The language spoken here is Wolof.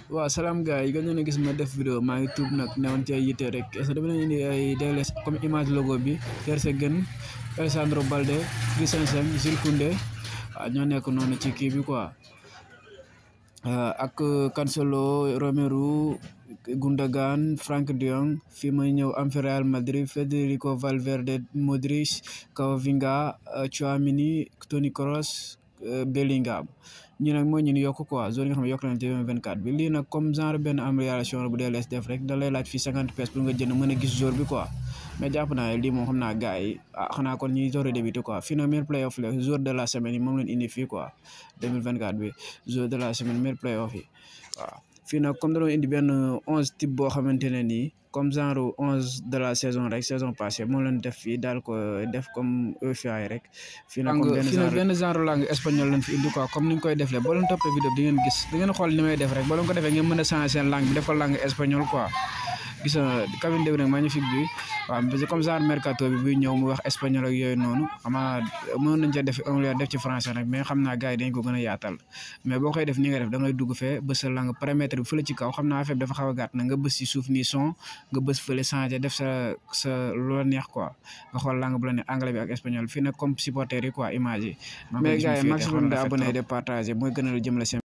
waaw salaam gars yi gën a gis ma def vidéo maa ngi tuub nag newoon ci ay yitte rek est-ce que dama leen indi ay DLS comme image logo bi Ter Stegen Alessandro Balde Christensen Jules Koundé waaw ñoo nekk noonu ci kii bi quoi ak Cancelo Romero Gundogan Frank de Jong fii may ñëw am fi Real Madrid Federico Valverde Modric Camavinga Tchouaméni Toni Kroos Bellingham ñi nag mooy ñun yokk quoi zone yi nga xam ne yokk nañ ci 2024 bi lii nag comme genre benn amélioration bu DLS def rek da lay laaj fii 50 pièces pour nga jënd mën a gis jour bi quoi mais jàpp naa lii moom xam naa gars yi ah xanaa kon ñuy door a débuté quoi fii nag meilleur playoff la jour de la semaine yi moom leen indi fii quoi 2024 bi jour de la semaine meilleur playoff yi waaw fii nag comme dañoo indi benn onze type boo xamante ne nii comme genre onze de la saison rek saison passée moom leen def fii daal ko def comme EFA yi rek. fii nag comme benn genre benn genre langue espagnol lañ fi indi quoi comme ni ñu koy defee boo leen toppee vidéo bi di ngeen gis di ngeen xool ni may def rek boo leen ko defee ngeen mën a changer seen langue bi def ko langue espagnol quoi. gis nga cabine de rek magnifique bi waaw parce que comme genre mercato bi buy ñëw mu wax espagnol ak yooyu noonu xamaa mënoon nañ ca def anglais def ci français nag mais xam naa gars yi dañ ko gën a yaatal mais boo koy def ni nga def da ngay dugg fee bës sa langue paramètre bi fële ci kaw xam naa affaire bi dafa xaw a gàtt na nga bës ci suuf nii son nga bës fële changé def sa sa lu la neex quoi nga xool langue bu la neex anglais bi ak espagnol fii nag comme supporter yi quoi image yi mais gars yi maximum de abonné de partager mooy gën a jëmale seen